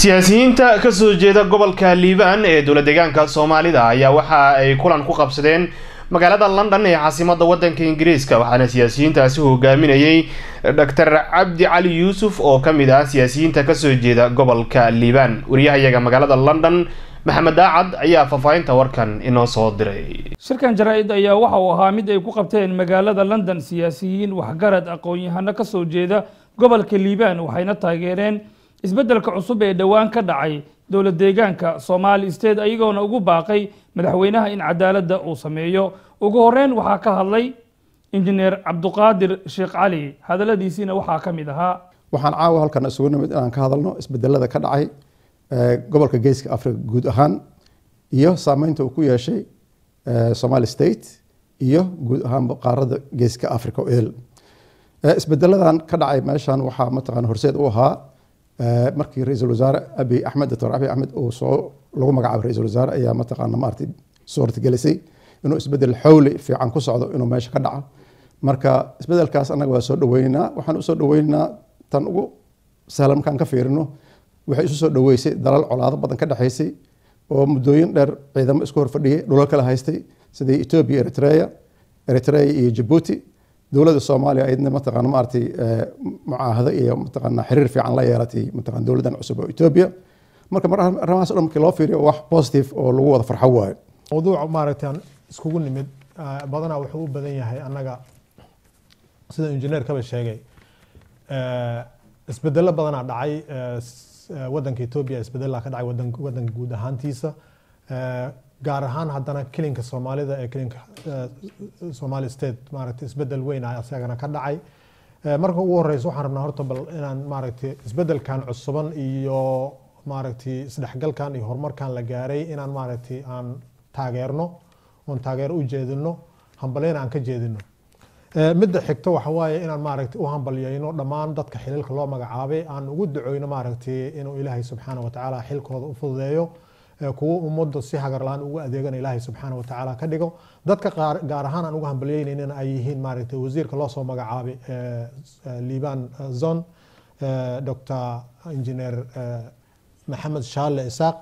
siyaasiyiinta kasoo jeeda gobolka liibaan ee dowla deegaanka soomaalida ayaa waxa ay kulan ku qabsadeen magaalada london ee caasimada wadanka ingiriiska waxaana siyaasiyiintaasi hogaaminayay doctor cabdi cali yuusuf oo kamid ah siyaasiyiinta kasoo jeeda gobolka liibaan wariyahayaga magaalada london maxamed daacad ayaa faahfaahinta warkan inoo soo diray shirkan jaraa-id ayaa waxa uu ahaa mid ay ku qabteen magaalada london siyaasiyiin waxgarad aqoon-yahano kasoo jeeda gobolka liibaan waxayna taageereen isbeddelka cusub ee dhowaan ka dhacay dowlad deegaanka somali state ayagoona ugu baaqay madaxweynaha in cadaaladda uu sameeyo ugu horeyn waxaa ka hadlay injineer cabduqaadir sheekh cali hadaladiisiina waxaa ka mid ahaa waxaan caawa halkan isugu nimid inaan ka hadalno isbedelada ka dhacay gobolka geeska africa guud ahaan iyo saameynta uu ku yeeshay somali state iyo guud ahaan qaarada geeska africa oo el isbedeladan ka dhacay meeshan waxaa mataqana horseed u ahaa markii ra-iisul wasaare abi axmed doctor abi axmed uu soo lagu magacaabay ra-iisul wasaare ayaa mataqaana maaragtay suurtagelisay inuu isbedel xowli fiican ku socdo inuu meesha ka dhaco marka isbedelkaas annaga waa soo dhaweynaynaa waxaan usoo dhaweynaynaa tan ugu sahlan markaan ka fiirino waxay isu soo dhaweysay dalal colaado badan ka dhexaysay oo muddooyin dheer ciidamo isku horfadhiyay dhulal kala haystay sidii ethiopia eritrea eritrea iyo jabuuti dowladda soomaaliya ayadna mataqaana maaragtay mucaahado iyo mataqaana xiriir fiican la yeelatay mataqana dowladdan cusub oo ethiopia marka mar arrimahaas o dhan markii loo fiiriyo wax positive oo lagu wada farxo waayo mawduuc maaragtay aan iskugu nimid badanaa wuxuu u badan yahay annaga sida injineerkaba sheegay isbedelo badanaa dhacay wadanka ethiopia isbedelaa ka dhacay wadanka guud ahaantiisa gaar ahaan haddana kilinka soomaalida ee kilinka somali state maaragtay isbedel weyn ah isagana ka dhacay marka ugu horeysa waxaan rabnaa horta bal inaan maaragtay isbedelkan cusuban iyo maaragtay isdhexgalkan iyo horumarkan la gaaray inaan maaragtay aan taageerno oon taageero u jeedino hambalyeyn aan ka jeedino midda xigto waxa waaye inaan maaragtay u hambalyeyno dhammaan dadka xililka loo magacaabay aan ugu ducoyno maaragtay inuu ilaahay subxaana watacaala xilkooda u fududeeyo kuwo ummadda si hagarlaan ugu adeegana ilaahay subxaana watacaala ka dhigo dadka gaar ahaan aan ugu hambalyeynayna ay yihiin maaragtay wasiirka loo soo magacaabay liban zon dr engineer maxamed shaale isaaq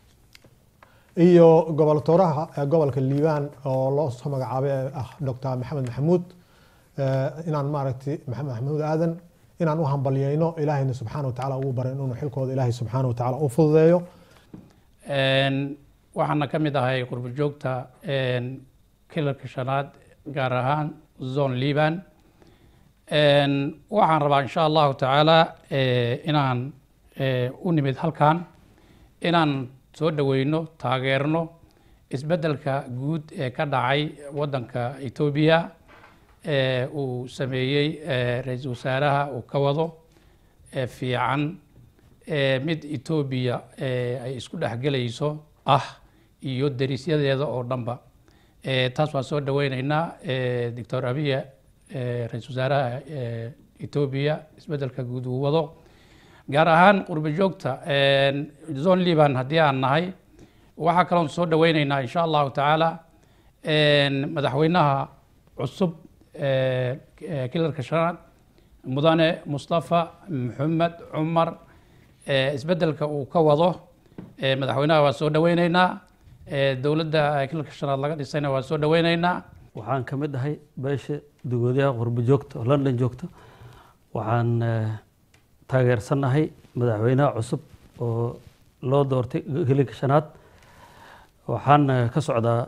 iyo goboltooraha gobolka liibaan oo loo soo magacaabay ah dr maxamed maxamuud inaan maaragtay maxamed maxamuud aadan inaan u hambalyeyno ilaahayna subxaana watacaala ugu barin inuu xilkooda ilaahay subxaana watacaala u fududeeyo waxaana ka mid ahay qurbo joogta kilarka shanaad gaar ahaan zone liban waxaan rabaa insha allahu tacaala inaan u nimid halkan inaan soo dhaweyno taageerno isbeddelka guud ee ka dhacay waddanka etoobiya uu sameeyey ra-iisul wasaaraha uu ka wado fiican mid etoobiya ay isku dhexgelayso ah iyo derisyadeeda oo dhanba taas waan soo dhaweyneynaa doctor abiya ra-iisul wasaaraha etoobiya isbeddelka guud uu wado gaar ahaan qurbo joogta zone liban haddii aan nahay waxaa kaloon soo dhaweyneynaa insha allahu tacaala madaxweynaha cusub kilarka shanaad mudane mustafa maxamed cumar isbeddelka uu ka wado madaxweynaha waan soo dhaweyneynaa dowladda kilarka shanaad laga dhisayna waan soo dhaweyneynaa waxaan ka mid ahay beesha dugoodayaha qurbo joogta oo london joogta waxaan taageersanahay madaxweynaha cusub oo loo doortay kilinka shanaad waxaan ka socdaa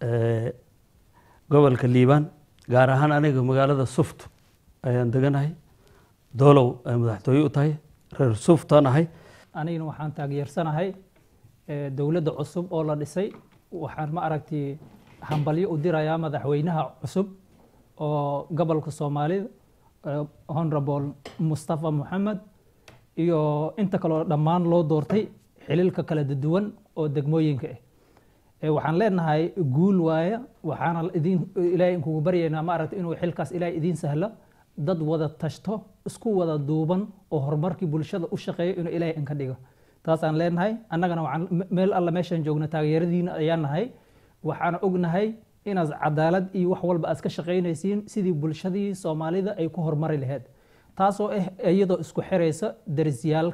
gobolka liibaan gaar ahaan aniga magaalada suft ayaan deganahay doolow ay madaxtooye u tahay reer suftaan ahay anigana waxaan taageersanahay dowladda cusub oo la dhisay waxaan ma aragtay hambalyo u dirayaa madaxweynaha cusub oo gobolka soomaalida honorable mustafa moxamed iyo inta kaloo dhammaan loo doortay xililka kala duwan oo degmooyinka ah waxaan leenahay guul waaya waxaana idin ilaahay inkugu baryaynaa ma aragtay inuu xilkaas ilaahay idiin sahlo dad wada tashto isku wada duuban oo horumarkii bulshada u shaqeeyo inuu ilaahay inka dhigo taasaan leenahay annagana waxaan meel alla meeshaan joogna taageeradiina ayaan nahay waxaan ognahay inaad cadaalad iyo wax walba aad ka shaqaynaysiin sidii bulshadii soomaalida ay ku horumari lahayd taasoo ah iyadoo isku xiraysa darisyaalka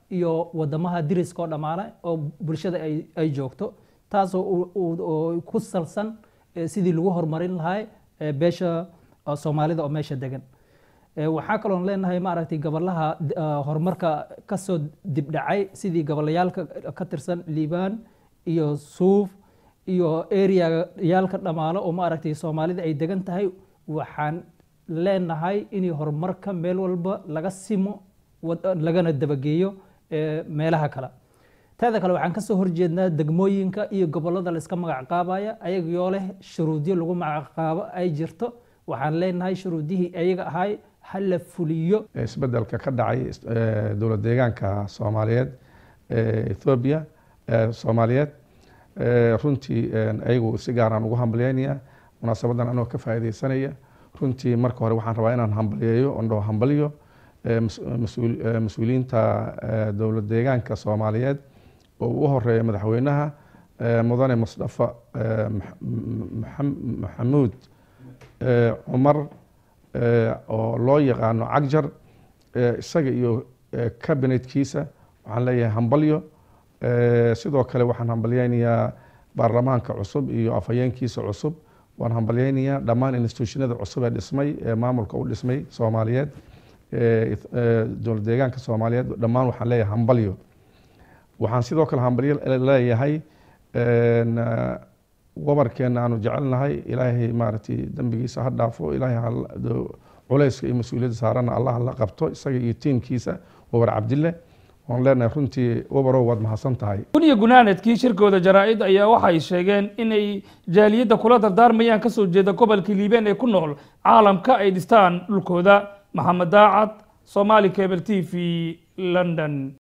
iyo wadamaha diriska oo dhammaana oo bulshada ay ay joogto taasoo u- u- oo ku salsan eh, sidii lagu horumarin lahaa eh, beesha eh, soomaalida oo meesha degan Eh, waxaa kaloon leenahay maaragtay gobolaha eh, horumarka kasoo dibdhacay sidii gobolayaalka ka tirsan liibaan iyo suuf iyo areayaalka dhammaalo oo maaragtay soomaalida ay degan tahay waxaan leenahay in horumarka meel walba laga simo wad- lagana dabageeyo eh, meelaha kale teeda kale waxaan kasoo horjeednaa degmooyinka iyo gobolada layska magac qaabaya ayagoo leh shuruudyo lagu magac qaabo ay jirto waxaan leenahay shuruudihii ayaga ahay ha la fuliyo isbedelka ka dhacay eh, dowlad deegaanka soomaaliyeed ee ethoobiya eh, soomaaliyeed Eh, runtii eh, ayagu si gaaraan ugu hambalyeynaya munaasabadan anoo ka faa'iideysanaya runtii marka hore waxaan rabaa inaan hambalyeeyo oon dhaho hambalyo eh, mas- mas-uul- eh, mas-uuliyiinta eh, dowlad deegaanka soomaaliyeed oo ugu horeeya madaxweynaha eh, mudane musdafa eh, Max- Maxam- maxamuud eh, cumar eh, oo loo yaqaano cagjar eh, isaga iyo eh, kabinetkiisa waxaan leeyahay hambalyo Eh, sidoo kale waxaan hambalyeynayaa baarlamaanka cusub iyo afhayeenkiisa cusub waan hambalyeynayaa dhammaan institutionada cusub ee dhismay ee maamulka u dhismay soomaaliyeed eh, ith- eh, dowlad deegaanka soomaaliyeed dhammaan waxaan leeyahay hambalyo waxaan sidoo kale hambalyo leeyahay en, eh, wabarkeena aanu jecelnahay ilaahay maaragtay dembigiisa ha dhaafo ilaahay ha la- do- culayska iyo mas-uuliyadda saarana allah la qabto isaga iyo tiimkiisa wabar cabdille waan leenahay runtii wabarow waad mahadsan tahay kun iyo gunaanadkii shirkooda jaraa-id ayaa waxay sheegeen inay jaaliyadda kula dardaarmayaan kasoo jeeda gobolka liibaan ee ku nool caalamka ay dhistaan dhulkooda maxamed daacad somali cable t v london